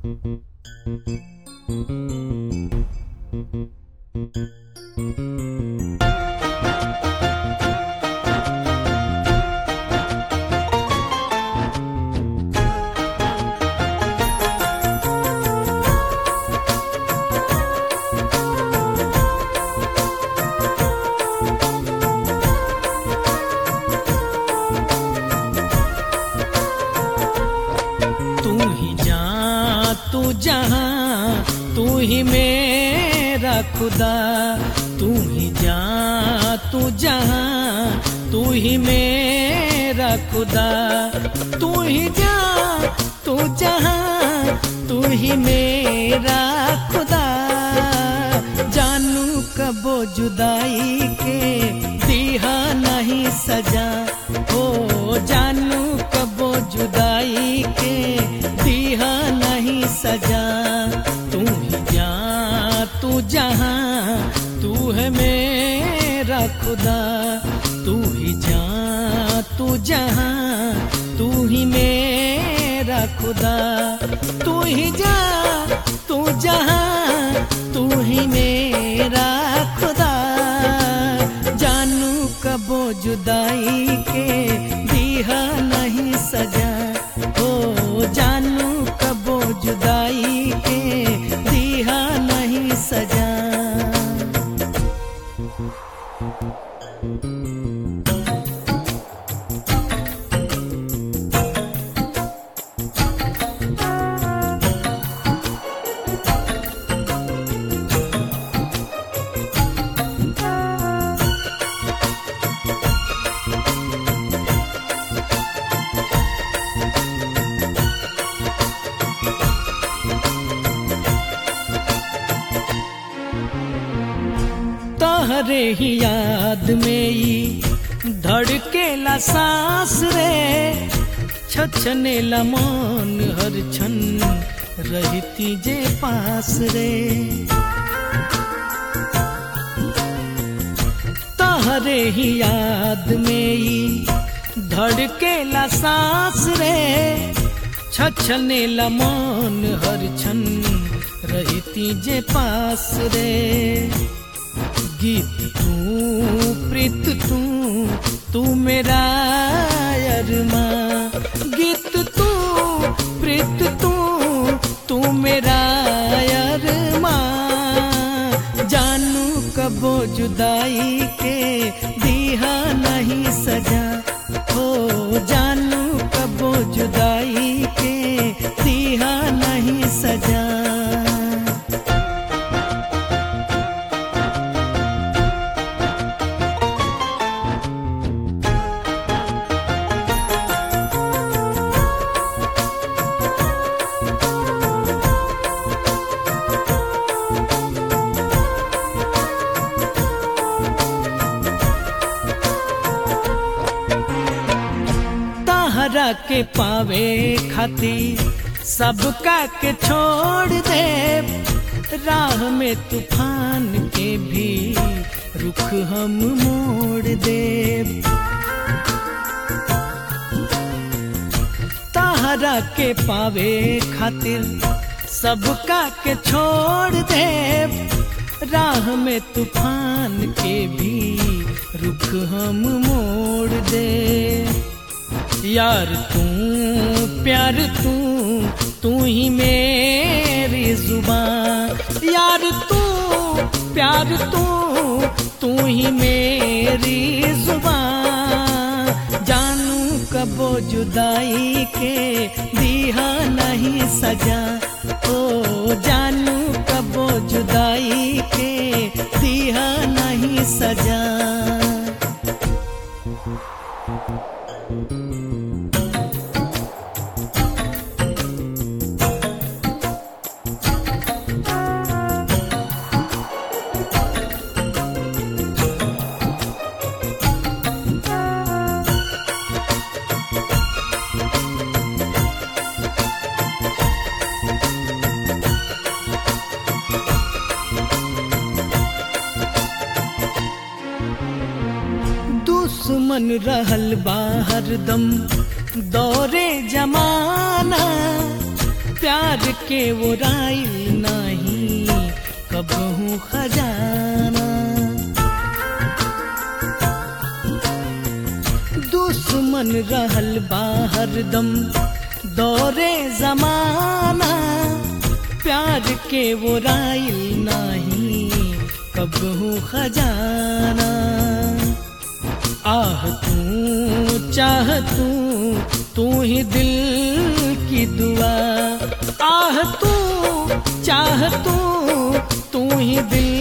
तू ही जा तू जहाँ तू ही मेरा खुदा तू ही जा तू जहाँ तू ही मेरा खुदा तू ही जा तू जहाँ तू ही मेरा खुदा जानू कबो जुदाई के दिहा नहीं सजा हो जानू कबो जुदाई के दिहा नहीं सजा तू ही जा तू जहाँ तू है मेरा खुदा तू ही जा तू जहाँ तू ही मेरा खुदा तू ही जा तू जहाँ तू ही मेरा खुदा जानू कबो जुदाई के दिहा नहीं सजा हो जानू कबो जुदाई के दिहा नहीं सजा तहरे ही याद में ई धड़केला सांस रे छछने ला मन हर छन रहती जे पास रे तहरे ही याद में ई धड़केला सांस रे छछने ला मन हर छन रहती जे पास रे गीत तू प्रीत तू तू मेरा अरमा गीत तू प्रीत तू तू मेरा अरमा जानू कबो जुदाई के दिहा नहीं सजा हो जानू कबो जुदाई के दिहा नहीं सजा तहरा के पावे खातिर सबका के छोड़ दे राह में तूफान के भी रुख हम मोड़ दे तहरा के पावे खातिर सबका के छोड़ दे राह में तूफान के भी रुख हम मोड़ दे यार तू प्यार तू तू ही मेरी जुबान यार तू प्यार तू तू ही मेरी जुबान जानू कबो जुदाई के दिहा नहीं सजा ओ जानू कबो जुदाई के दिहा नहीं सजा दुश्मन रहल बा हरदम दौरे जमाना प्यार के वो राइल नहीं कबहू खजाना दुश्मन रहल बाहर दम दौरे जमाना प्यार के वो राइल नहीं कबहू खजाना आह तू चाह तू तू ही दिल की दुआ आह तू चाह तू तू ही दिल